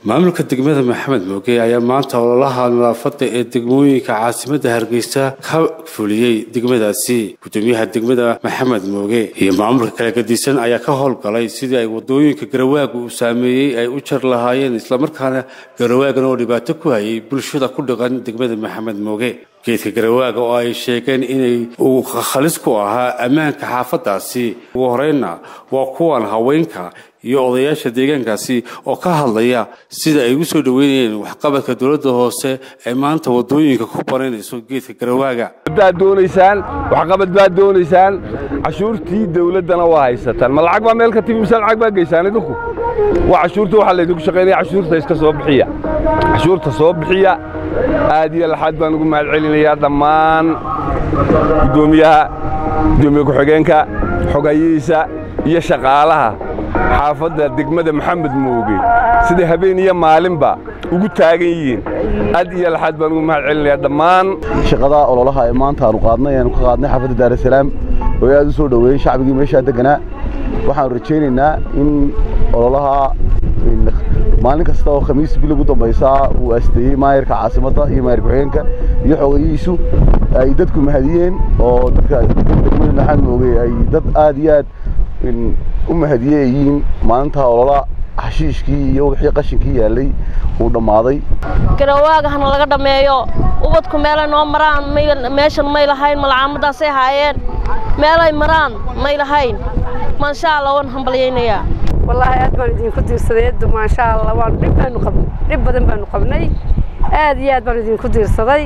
maamulka degmada maxamed mooge ayaa maanta ololaha nadaafada ee degmooyinka caasimadda hargeysa ka fuliyey degmadaasi gudoomiyaha degmada maxamed mooge iyo maamulka kala gadisan ayaa ka howlgalay sidii ay wadooyinka garawaaga uu saameeyey ay u jar lahaayeen islamarkaana garawaagan oo dhibaato ku hayay bulshada ku dhaqan degmada maxamed mooge geedka garawaaga oo ay sheegeen inay uu khalis ku ahaa ammaanka xaafadaasi ugu horeynna waa kuwan haweenka iyo odayaasha deegaankaasi oo ka hadlaya sida ay ugu soo dhoweynayeen waxqabadka dowladda hoose ee maanta wadooyinka ku banaynayso geedka garawaaga baad doonaysaan waxqabad baad doonaysaan cashuurtii dawladdana waa haysataan ma lacag baa meel ka timi mise lacag baa geysaan idinku waa cashuurta waxaa laydinku shaqaynaya cashuurta iska soo bixiya cashuurta soo bixiya aad iyo laxaad baan ugu mahad celinayaa dhammaan guddoomiyaha guddoomiye ku-xigeenka xogayihiisa iyo shaqaalaha xaafadda degmada maxamed mooge siday habeen iyo maalinba ugu taagan yihiin aad iyo laxaad baan ugu mahad celinayaa dhammaan shaqada ololaha ee maanta aanu qaadnay aanu ka qaadnay xaafadda daarasalaam oo aad u soo dhoweeyey shacbigii meeshaa deganaa waxaanu rajaynaynaa in ololaha maalin kasta oo khamiis bil ugu dambaysaa uu asteeyey maayarka caasimadda iyo maayar ku-xigeenka iyo xogayihiisu ay dadku mahadiyeen oo dadka degmada maxamed mooge ay dad aad iyo aad u mahadiye ay yihiin maalinta olola xashiishkii iyo wixii qashinkii yaallay uu dhammaaday garawaaga hana laga dhammeeyo ubadku meelay noo maraan meeshan may lahayn malcaamadaasay haayeen meelay maraan may lahayn maasha allah waan hambalyaynayaa wallaahi aad baan idinku diirsaday eddu maasha allah waan dhib baanu qabnay dhib badan baanu qabnay aad iyo aad baan idinku diirsaday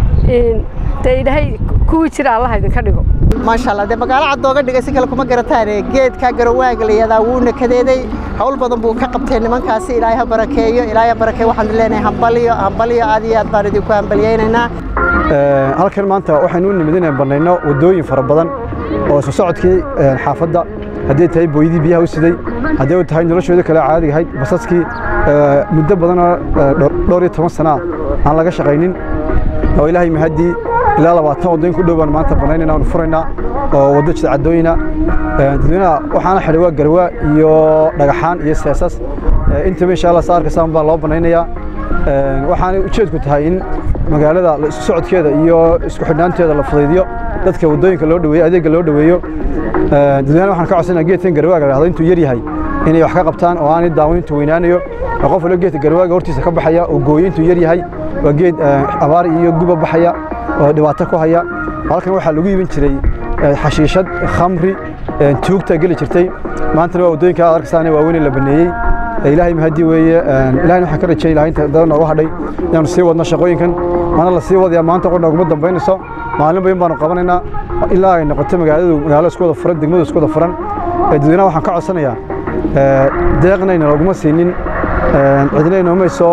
dee ilaahay kuwii jira allaha idinka dhigo maasha allah dee magaalo caddooga dhigay si kale kuma garataane geedka garawaaga la yihahdaa wuuna kadeeday hawl badan buu ka qabtay nimankaasi ilaahay ha barakeeyo ilaahay ha barakeeyo waxaan leenahay hambaliyo hambaliyo aad iyo aad baan idinku hambalyaynaynaa halkan maanta waxaynu u nimid inaan bannayno waddooyin fara badan oo isu socodkii xaafadda hadday tahay booydii biyaha u siday hadday tahay noloshooda kale caadiga ahayd basaskii muddo badanoo dhowr iyo toban sana aan laga shaqaynin oo ilaahay mahaddii ilaa labaatan waddooyin ku dhow baan maanta bannaynayna aanu furaynaa oo waddo jida caddooyina dadweynaha waxaana xidhay waa garwaa iyo dhagaxaan iyo seesas intaba insha allah saarka saan baa loo bannaynayaa waxaana ujeedku tahay in magaalada isu socodkeeda iyo isku xidhnaanteeda la fudaydiyo dadka waddooyinka loo dhaweeyo adeegga loo dhaweeyo dadweynaha waxaan ka codsanaya geedkan garwaaga la dhahdo intuu yar yahay inay wax ka qabtaan oo aanay daawan intuu weynaanayo qof walba geedka garwaaga hortiisa ka baxaya oo gooyo intuu yar yahay waa geed abaar iyo guba baxaya oo dhibaato ku haya halkan waxaa lagu iibin jiray xashiishad khamri tuugta geli jirtay maantana waa waddooyinka aad arkaysaane waaweyn la baneeyey ilaahay mahadii weeye ilahayna waxaan ka rajayay ilahay inta dada nooga hadhay inaanu sii wadno shaqooyinkan maana la sii wadaya maanta qodha uguma dambaynayso maalin bayan baanu qabanaynaa ilaa ay noqoto magaaladu magaalo isku wada furan degmadu isku wada furan dadweynaha waxaan ka codsanayaa deeqnayna looguma siinin cidna inoomay soo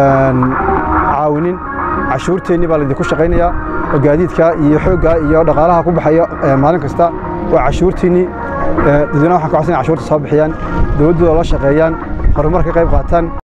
caawinin cashuurteennii baa laydinku shaqaynayaa oo gaadiidka iyo xoogga iyo dhaqaalaha ku baxaya maalin kasta waa cashuurtiinnii dadweynaha waxaan ka codsanaya cashuurta soo bixiyaan dowladdooda la shaqeeyaan horumar ka qayb qaataan